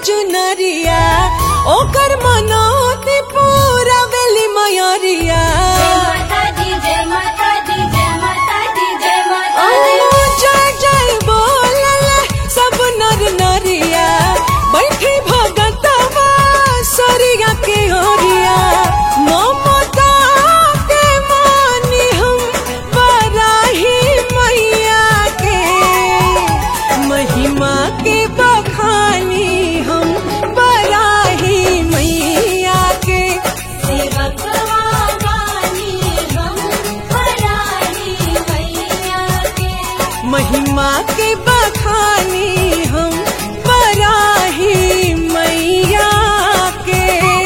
चुनरिया ओकर मनोती पूरा वेली मयरिया जय माता दी जय माता दी जय माता दी जय माता ओ दी जय जय बोलल सब नर नरिया बैठी भगतवा सरिया के ओरिया ममता के मानी हम बराही मैया के महिमा के बखानी हम बराही मैया के सेवक वानी हम परानी मैया के महिमा के बखानी हम बराही मैया के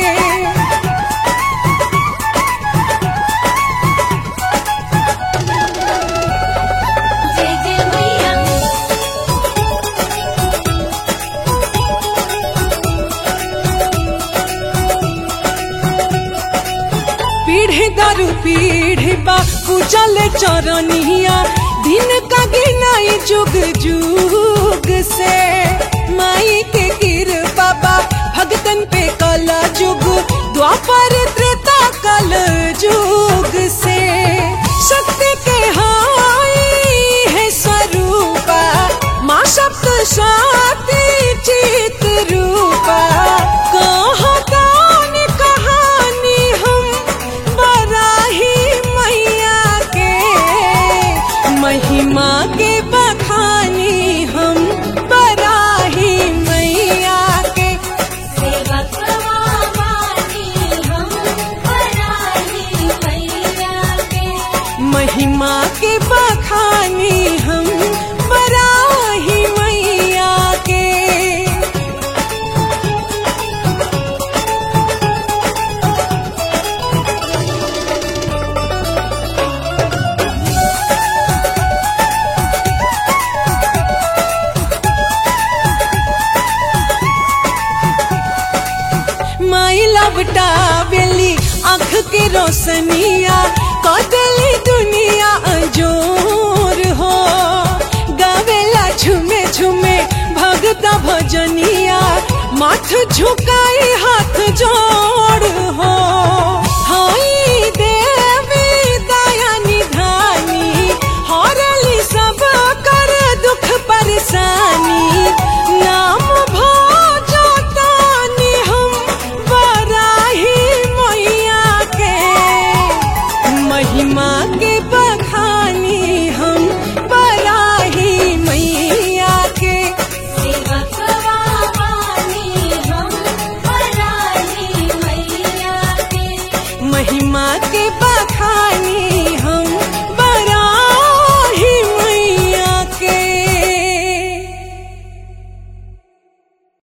जय जय मैया पीढ़ी दारू पीढ़ी बा कुचल चरनिया दिन का गिनाई जुग जुग से माई के कृपा बा भगतन पे कल जुग द्वापर त्रेता कल जुग से शक्ति के हाई है स्वरूपा माँ सप्त साती चित रूपा कहतान कहानी हम बराही मैया के महिमा के बखानी हम बराही मैया के सेवक वानी हम परानी मैया के महिमा के बखानी हम बराही मैया के माई लबटा बेली आँख के रोशनिया कदली दुनिया अजोर हो गावेला झुमे झुमे भगता भजनिया माथ झुकाई हाथ जोड़ हो हाई देवी दया निधानी हरली सब कर दुख परेशानी नाम भजतानी हम बराही मैया के महिमा के बखानी हम बराही मैया के सेवक वानी हम परानी मैया के महिमा के बखानी